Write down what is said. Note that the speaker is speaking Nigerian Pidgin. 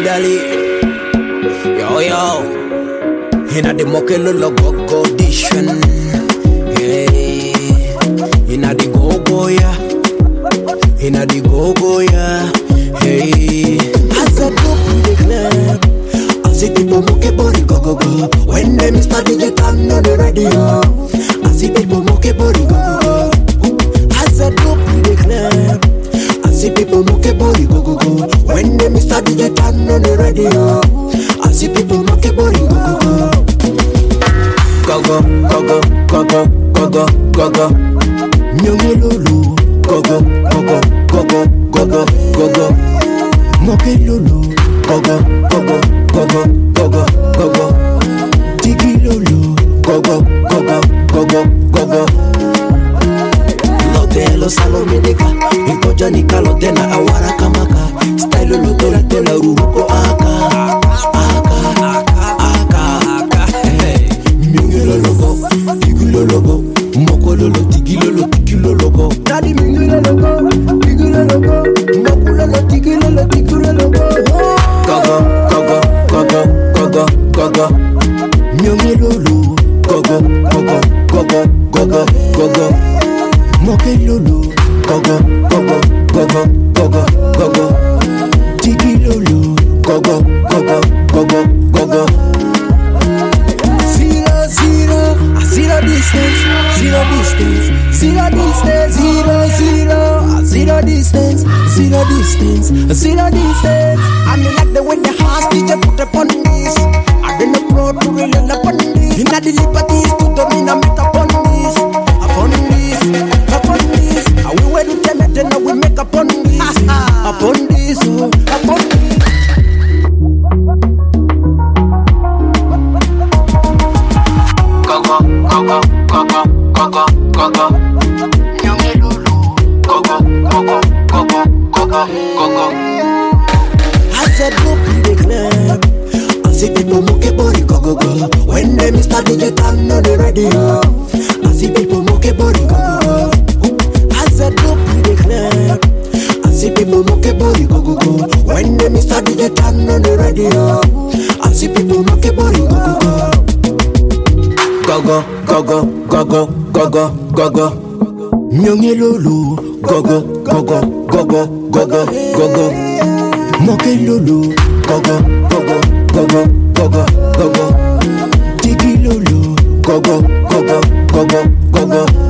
dali. Yo yo. Inna the mokelolo go go edition. Hey. Inna the go go yeah. Inna the go go yeah. Hey. As I go to the club, I see people moke body go go go. When them start DJ turn on the radio, I see people moke body go go go. As I go to the club, I see people moke body go go go. When them start DJ turn on the radio, I see people moke body go go go. Go go go go go go go go go go. Nyonge lulu, go go go go go go go go go go. Moke lulu, go go go go go go go go go go. Tigi lulu, go go go go go go go go. Lote lo salome deka, ikoja nikalote na awara kamaka. Style lo tola tola ruruko aka, aka, aka, aka. Hey. Mingi lo logo, tigi lo logo, moko lo lo tigi lo lo tigi lo logo. Daddy mingi lo logo, tigi lo logo, moko lo lo tigi lo lo tigi lo logo. Gogo, gogo, gogo, gogo, gogo. Mingi lo lo, gogo, gogo, gogo, gogo, gogo. Moke lo lo, gogo, gogo, gogo, gogo, gogo. Tigi lo lo, gogo, gogo, gogo, gogo. Zero, zero, zero distance, zero distance, zero distance, zero, zero, zero distance, zero distance, zero distance. I mean like the way the house DJ put upon this. I been a pro to really upon this. Inna the liberties to domina make upon this, upon this, upon this. And we were the tenant and now we make upon this, upon this, oh, upon this. Gogo, gogo, gogo, gogo, gogo. Nyonge lulu. Gogo, gogo, gogo, gogo, gogo. As I go to the club, I see people moke body go go go. When them start DJ turn on the radio, I see people moke body go go go. As I go to the club, I see people moke body go go go. When them start DJ turn on the radio, I see people moke body go go go. Gogo, gogo, gogo, gogo, gogo. Nyonge lulu, gogo, gogo, gogo, gogo, gogo. Moke lulu, gogo, gogo, gogo, gogo, gogo. Tigi lulu, gogo, gogo, gogo, gogo.